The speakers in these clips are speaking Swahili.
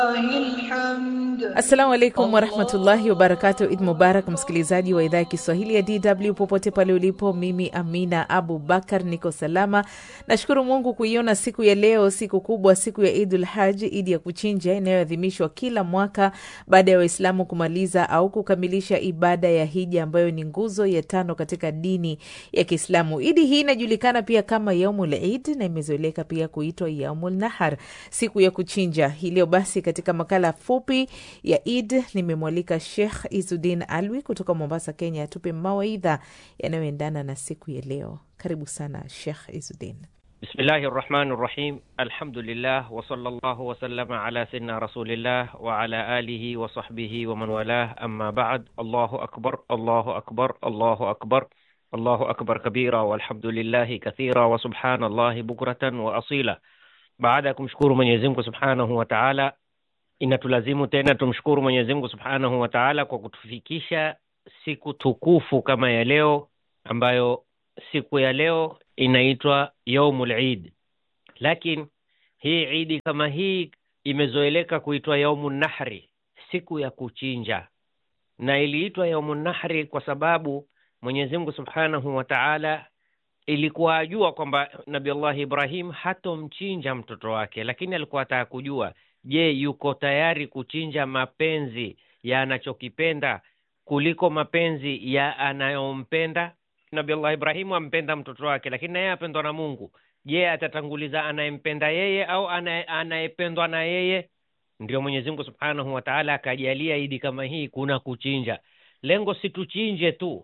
الحمد Assalamu alaikum warahmatullahi wabarakatu. Id mubarak, msikilizaji wa idhaa ya Kiswahili ya DW popote pale ulipo. Mimi Amina Abu Bakar niko salama, nashukuru Mungu kuiona siku ya leo, siku kubwa, siku ya Idul Haji, idi ya kuchinja inayoadhimishwa kila mwaka baada ya Waislamu kumaliza au kukamilisha ibada ya hija ambayo ni nguzo ya tano katika dini ya Kiislamu. Idi hii inajulikana pia kama yaumul Id na imezoeleka pia kuitwa yaumul Nahar, siku ya kuchinja. Hii leo basi katika makala fupi ya Id nimemwalika Sheikh Izudin Alwi kutoka Mombasa, Kenya, atupe mawaidha yanayoendana na siku ya leo. Karibu sana Sheikh Izudin. Bismillahi rahmani rahim. Alhamdulillah wa sallallahu wa sallama ala sayyidina rasulillah wa ala alihi wa sahbihi wa man walah. Amma ba'd. Allahu akbar, Allahu akbar, Allahu akbar, Allahu akbar kabira walhamdulillahi kathira wa subhanallahi bukratan wa asila. Baada ya kumshukuru Mwenyezi Mungu subhanahu wa ta'ala, inatulazimu tena tumshukuru Mwenyezi Mungu subhanahu wa ta'ala kwa kutufikisha siku tukufu kama ya leo, ambayo siku ya leo inaitwa yaumul Eid. Lakini hii idi kama hii imezoeleka kuitwa yaumun nahri, siku ya kuchinja, na iliitwa yaumun nahri kwa sababu Mwenyezi Mungu subhanahu wa ta'ala ilikuwa ajua kwamba Nabii Allah Ibrahim hatomchinja mtoto wake, lakini alikuwa ataka kujua, je, yuko tayari kuchinja mapenzi ya anachokipenda kuliko mapenzi ya anayompenda? Nabii Allah Ibrahimu ampenda mtoto wake, lakini naye apendwa na Mungu. Je, atatanguliza anayempenda yeye au anaye- anayependwa na yeye? Ndio Mwenyezi Mungu Subhanahu wa Ta'ala akajalia idi kama hii kuna kuchinja. Lengo si tuchinje tu,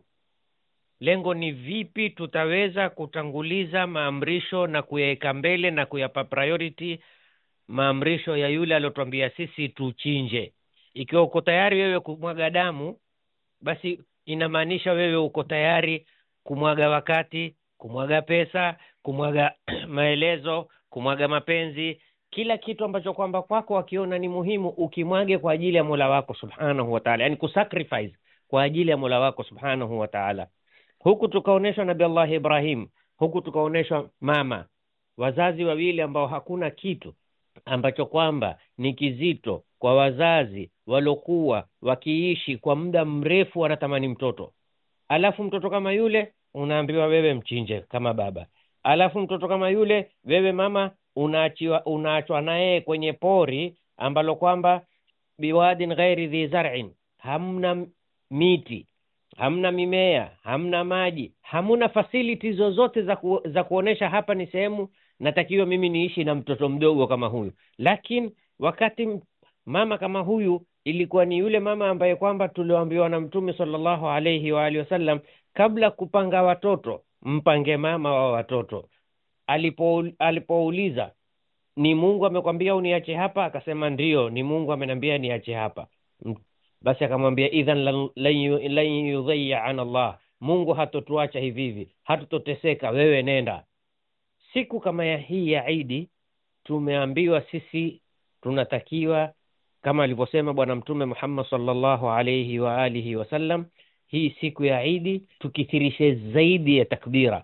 lengo ni vipi tutaweza kutanguliza maamrisho na kuyaweka mbele na kuyapa priority maamrisho ya yule aliyotuambia sisi tuchinje. Ikiwa uko tayari wewe kumwaga damu, basi inamaanisha wewe uko tayari kumwaga wakati, kumwaga pesa, kumwaga maelezo, kumwaga mapenzi, kila kitu ambacho kwamba kwako wakiona ni muhimu ukimwage kwa ajili ya Mola wako Subhanahu wa Ta'ala, yani kusacrifice kwa ajili ya Mola wako Subhanahu wa Ta'ala. Huku tukaonyeshwa Nabii Allah Ibrahim, huku tukaonyeshwa mama, wazazi wawili ambao hakuna kitu ambacho kwamba ni kizito kwa wazazi waliokuwa wakiishi kwa muda mrefu wanatamani mtoto, alafu mtoto kama yule unaambiwa wewe mchinje kama baba, alafu mtoto kama yule wewe mama unaachiwa unaachwa naye kwenye pori ambalo kwamba biwadin ghairi dhi zar'in, hamna miti hamna mimea, hamna maji, hamuna facilities zozote za, ku, za kuonesha hapa ni sehemu natakiwa mimi niishi na mtoto mdogo kama huyu. Lakini wakati m- mama kama huyu ilikuwa ni yule mama ambaye kwamba tulioambiwa na Mtume sallallahu alaihi wa alihi wasallam, kabla kupanga watoto mpange mama wa watoto. Alipo alipouliza ni Mungu amekwambia uniache hapa, akasema ndiyo, ni Mungu ameniambia niache hapa. M- basi akamwambia idhan lan- lan yu- lan yudhayya an Allah, Mungu hatotuacha hivi hivi, hatutoteseka, wewe nenda. Siku kama ya hii ya Idi tumeambiwa sisi tunatakiwa kama alivyosema Bwana Mtume Muhammad sallallahu alayhi wa alihi wasallam, hii siku ya Idi tukithirishe zaidi ya takbira.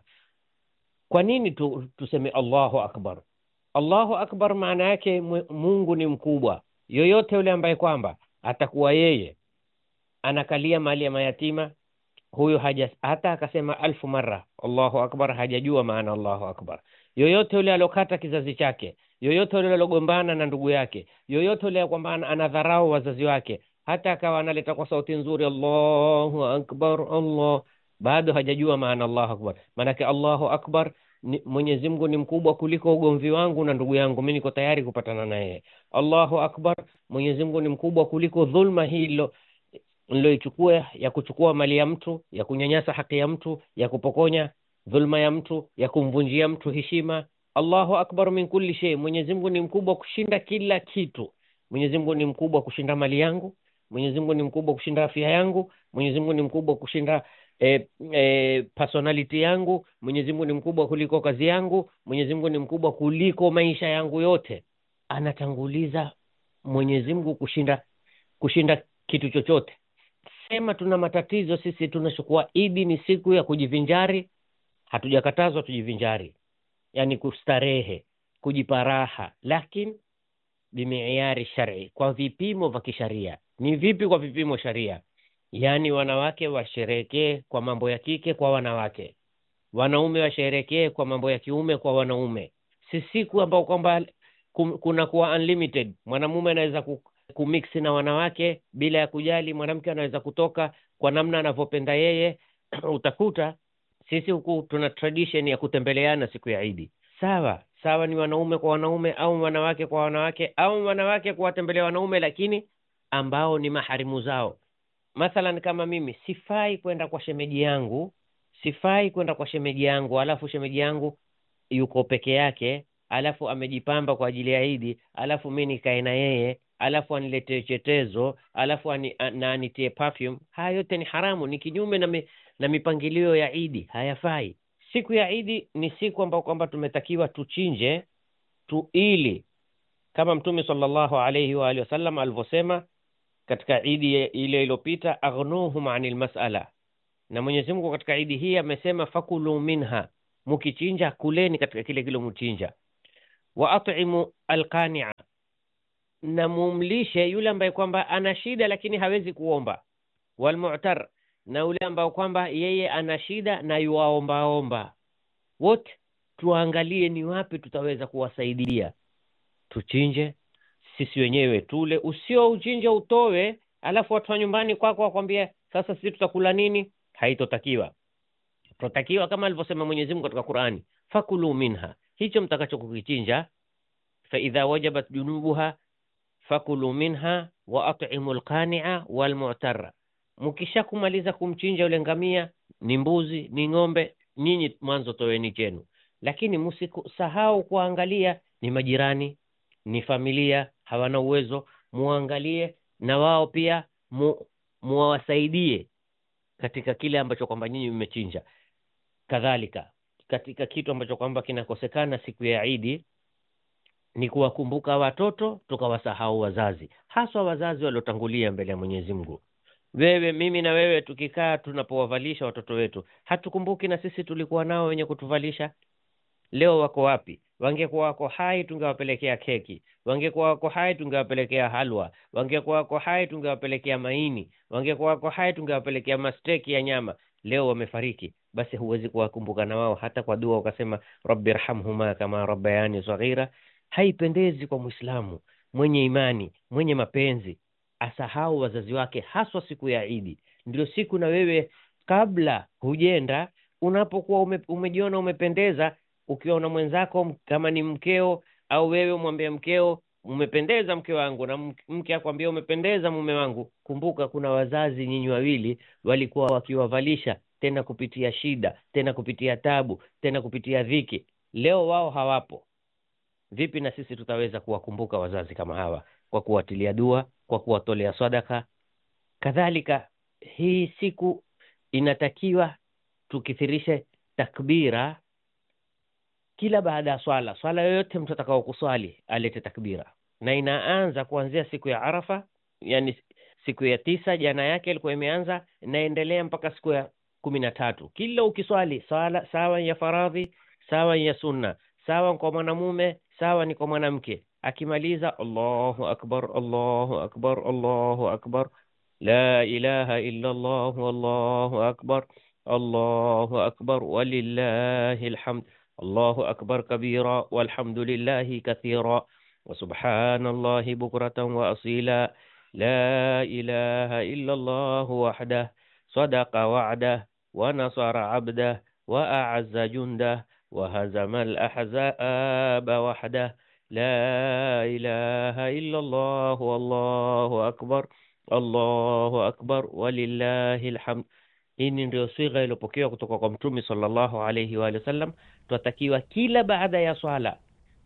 Kwa nini tu, tuseme Allahu akbar? Allahu akbar maana yake mwe- Mungu ni mkubwa. Yoyote yule ambaye kwamba atakuwa yeye anakalia mali ya mayatima, huyo haja hata akasema alfu mara Allahu akbar, hajajua maana Allahu akbar. Yoyote yule alokata kizazi chake, yoyote yule alogombana na ndugu yake, yoyote yule kwamba ana- anadharau wazazi wake, hata akawa analeta kwa sauti nzuri Allahu akbar, Allah, bado hajajua maana Allahu akbar. Maanake Allahu akbar ni, Mwenyezi Mungu ni mkubwa kuliko ugomvi wangu na ndugu yangu, mimi niko tayari kupatana na yeye. Allahu akbar, Mwenyezi Mungu ni mkubwa kuliko dhulma hilo niloichukua ya kuchukua mali ya mtu, ya kunyanyasa haki ya mtu, ya kupokonya dhulma ya mtu, ya kumvunjia mtu heshima. Allahu akbar min kulli shay, Mwenyezi Mungu ni mkubwa kushinda kila kitu. Mwenyezi Mungu ni mkubwa kushinda mali yangu, Mwenyezi Mungu ni mkubwa kushinda afya yangu, Mwenyezi Mungu ni mkubwa kushinda eh, eh, personality yangu, Mwenyezi Mungu ni mkubwa kuliko kazi yangu, Mwenyezi Mungu ni mkubwa kuliko maisha yangu yote. Anatanguliza Mwenyezi Mungu kushinda kushinda kitu chochote. Sema tuna matatizo sisi, tunachukua Idi ni siku ya kujivinjari. Hatujakatazwa tujivinjari, yani kustarehe, kujipa raha, lakini bimiari shari kwa vipimo vya kisharia ni vipi kwa vipimo sharia yaani wanawake washerekee kwa mambo ya kike kwa wanawake wanaume washerekee kwa mambo ya kiume kwa wanaume si siku ambao kwamba kum- kuna kuwa unlimited mwanamume anaweza ku, kumix na wanawake bila ya kujali mwanamke anaweza kutoka kwa namna anavyopenda yeye utakuta sisi huku tuna tradition ya kutembeleana siku ya idi sawa sawa ni wanaume kwa wanaume au wanawake kwa wanawake au wanawake kuwatembelea wanaume lakini ambao ni maharimu zao mathalan kama mimi sifai kwenda kwa shemeji yangu sifai kwenda kwa shemeji yangu alafu shemeji yangu yuko peke yake alafu amejipamba kwa ajili ya idi alafu mi nikae na yeye alafu aniletee chetezo alafu ani, a- na anitie perfume haya yote ni haramu ni kinyume na, mi, na mipangilio ya idi hayafai siku ya idi ni siku ambayo kwamba tumetakiwa tuchinje tu ili kama mtume sallallahu alaihi wa alihi wasallam alivyosema katika idi ye- ile iliyopita aghnuhum anil masala na mwenyezi mungu katika idi hii amesema fakulu minha mukichinja kuleni katika kile kile mchinja wa at'imu alqania na mumlishe yule ambaye kwamba ana shida lakini hawezi kuomba walmu'tar na yule ambaye kwamba yeye ana shida na yuwaombaomba wote tuangalie ni wapi tutaweza kuwasaidia tuchinje sisi wenyewe tule usio uchinje utowe alafu watu wa nyumbani kwako wakwambia sasa sisi tutakula nini haitotakiwa tutakiwa kama alivyosema Mwenyezi Mungu katika Qur'ani fakulu minha hicho mtakacho kukichinja fa idha wajabat junubuha fakulu minha wa at'imu alqani'a walmu'tarra mkisha kumaliza kumchinja yule ngamia ni mbuzi ni ng'ombe nyinyi mwanzo toweni chenu lakini msisahau kuangalia ni majirani ni familia hawana uwezo muangalie na wao pia mu, muwasaidie katika kile ambacho kwamba nyinyi mmechinja kadhalika katika kitu ambacho kwamba kinakosekana siku ya idi ni kuwakumbuka watoto tukawasahau wazazi haswa wazazi waliotangulia mbele ya mwenyezi mungu wewe mimi na wewe tukikaa tunapowavalisha watoto wetu hatukumbuki na sisi tulikuwa nao wenye kutuvalisha leo wako wapi wangekuwa wako hai tungewapelekea keki wangekuwa wako hai tungewapelekea halwa wangekuwa wako hai tungewapelekea maini wangekuwa wako hai tungewapelekea masteki ya nyama leo wamefariki basi huwezi kuwakumbuka na wao hata kwa dua ukasema rabbi irhamhuma kama rabbayani saghira haipendezi kwa mwislamu mwenye imani mwenye mapenzi asahau wazazi wake haswa siku ya idi ndio siku na wewe kabla hujenda unapokuwa ume, umejiona umependeza ukiona mwenzako kama ni mkeo au wewe umwambie mkeo umependeza mke wangu na mk- mke akwambia umependeza mume wangu kumbuka kuna wazazi nyinyi wawili walikuwa wakiwavalisha tena kupitia shida tena kupitia tabu tena kupitia dhiki leo wao hawapo vipi na sisi tutaweza kuwakumbuka wazazi kama hawa kwa kuwatilia dua kwa kuwatolea sadaka kadhalika hii siku inatakiwa tukithirishe takbira kila baada ya swala swala yoyote mtu atakao kuswali alete takbira na inaanza kuanzia siku ya arafa yani siku ya tisa jana yake ilikuwa imeanza inaendelea mpaka siku ya kumi na tatu kila ukiswali swala sawa ya faradhi sawa ya sunna sawa kwa mwanamume sawa ni kwa mwanamke akimaliza allahu akbar allahu akbar allahu akbar la ilaha illa allah wallahu akbar allahu akbar walillahi alhamd الله أكبر كبيرا والحمد لله كثيرا وسبحان الله بكرة وأصيلا لا إله إلا الله وحده صدق وعده ونصر عبده وأعز جنده وهزم الأحزاب وحده لا إله إلا الله والله أكبر الله أكبر ولله الحمد hii ndio sigha iliyopokewa kutoka kwa mtume sallallahu alaihi wa sallam twatakiwa kila baada ya swala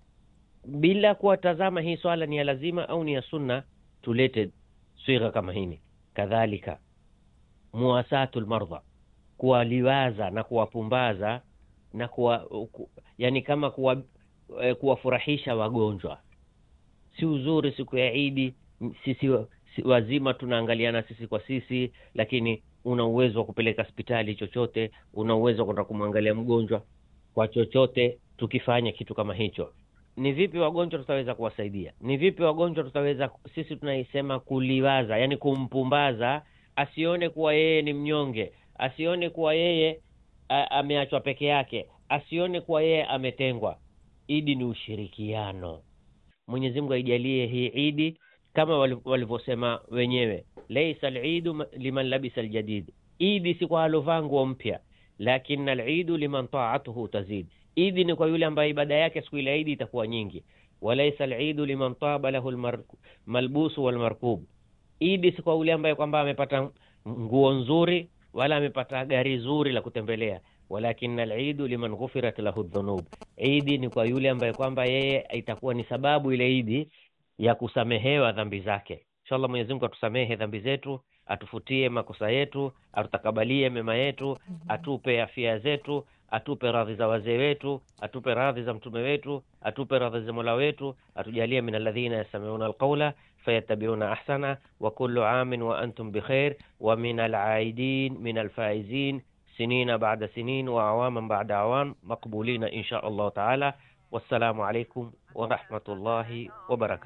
bila kuwatazama hii swala ni ya lazima au ni ya sunna tulete sigha kama hini kadhalika muwasatu lmardha kuwaliwaza na kuwapumbaza na kuwa, ku, yani kama kuwa, eh, kuwafurahisha wagonjwa si uzuri siku ya idi sisi si, wazima tunaangaliana sisi kwa sisi lakini una uwezo wa kupeleka hospitali chochote una uwezo wa kwenda kumwangalia mgonjwa kwa chochote tukifanya kitu kama hicho ni vipi wagonjwa tutaweza kuwasaidia ni vipi wagonjwa tutaweza sisi tunaisema kuliwaza yani kumpumbaza asione kuwa yeye ni mnyonge asione kuwa yeye a, ameachwa peke yake asione kuwa yeye ametengwa idi ni ushirikiano mwenyezi mungu aijalie hii idi kama wali- walivyosema wenyewe laisa lidu ma- liman labisa ljadid idi si kwa alovaa nguo mpya lakini alidu liman taatuhu tazid idi ni kwa yule ambaye ibada yake siku ile ya idi itakuwa nyingi walaisa lidu liman taba lahu lmar- malbusu walmarkub idi si kwa yule ambaye kwamba amepata nguo nzuri wala amepata gari zuri la kutembelea walakin alidu liman ghufirat lahu dhunub idi ni kwa yule ambaye kwamba yeye itakuwa ni sababu ile idi ya kusamehewa dhambi zake inshallah mwenyezi mungu atusamehe dhambi zetu atufutie makosa yetu atutakabalie mema yetu atupe afya zetu atupe radhi za wazee wetu atupe radhi za mtume wetu atupe radhi za mola wetu atujalie min alladhina yastamiuna alqaula fayattabiuna ahsana wa kullu amin wa antum bikhair wa min alaidin min alfaizin sinina bada sinin wa awaman bada awam maqbulina insha allahu taala wassalamu alaikum warahmatullahi wabarakatu